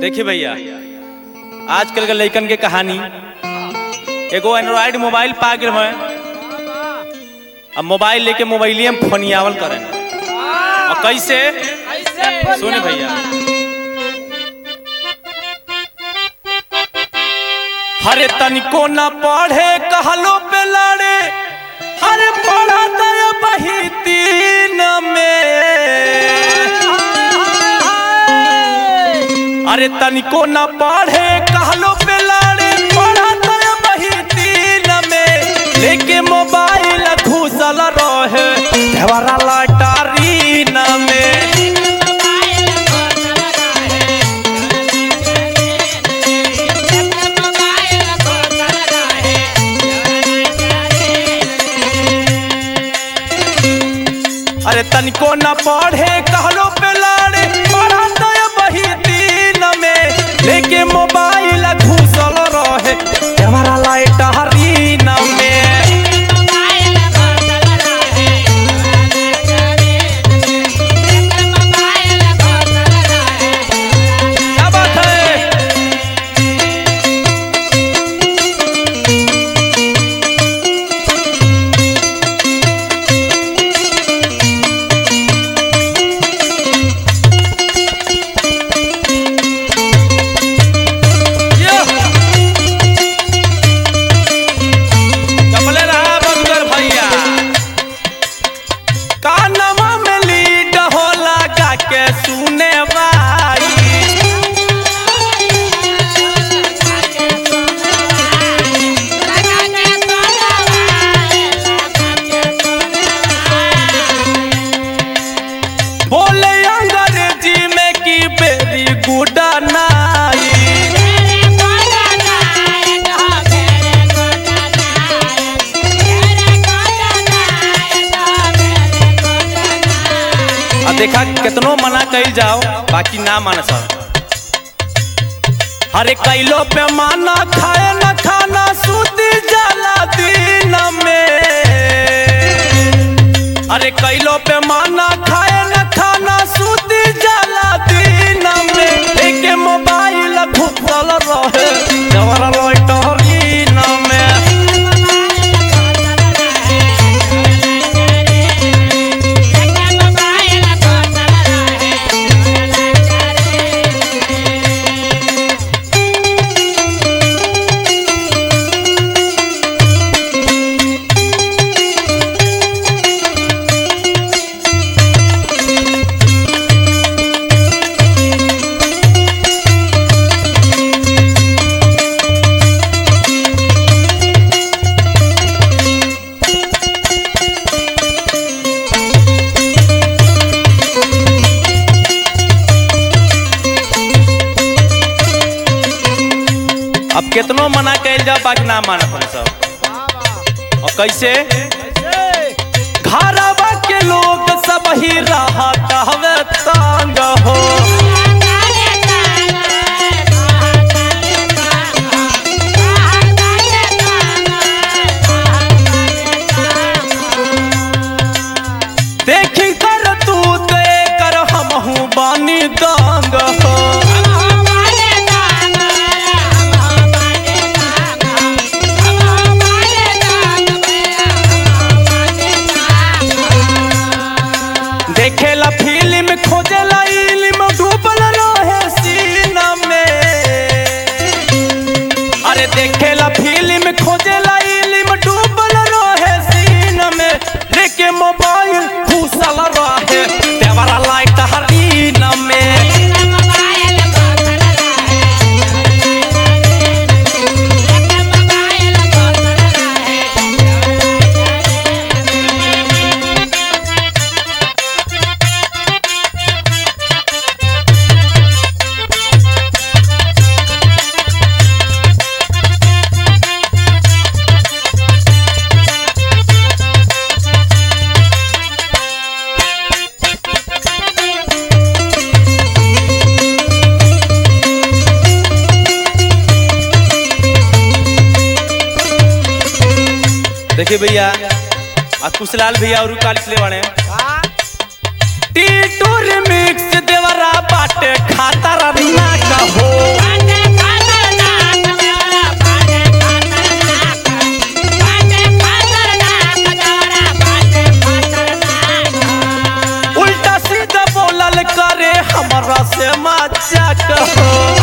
देखिए भैया आजकल के लइकन के कहानी एगो एंड्रॉयड मोबाइल पा गए हैं अब मोबाइल लेके मोबाइलिए में फोनियावल करें और कैसे सुने भैया हरे तनिको न पढ़े कहलो पे लड़े हरे पढ़ा दया बही तीन में अरे तनिको न पढ़े कहलो पे लड़े पढ़ा दया बही तीन में लेके मोबाइल घुसल रहे देवरा लटारीन में अरे तनिको न पढ़े कहलो पे लड़े पढ़ा दया बही तीन में लेके मोबाइल घुसल रहे देवरा लटारीन में क्या बात है यो! कपले रहा बंदर भैया कानवा में लीड होला गा के सुने भाई बोले अंग्रेजी में की बेरी गुड नाई आ देखा कितनो मना कइल जाओ बाकी ना मान सब हरे कैलो पे माना खाए न खाना सूती जाला दिन में अरे कैलो पे माना खाए न खाना सूती जाला दिन में लेके मोबाइल घुसल रहे जवर लटरीन में अब कितनो मना कइल जाओ बाकी ना मानत हम सब और कैसे घरवा के लोग सब ही रहत हवे तंग हो देखी कर तू ते कर हमहू बानी दंग हो देखेला फिल्म खोजेला इल्म डूबल रहे सीना में अरे देखेला फिल्म खोजेला इल्म डूबल रहे सीना में लेके मोबाइल घुसल रहे देवरा लाइट हरीन में देखिए भैया आ कुशलाल भैया और काल ले बने टीटूर मिक्स देवरा बाटे खाता रना का हो चाक हो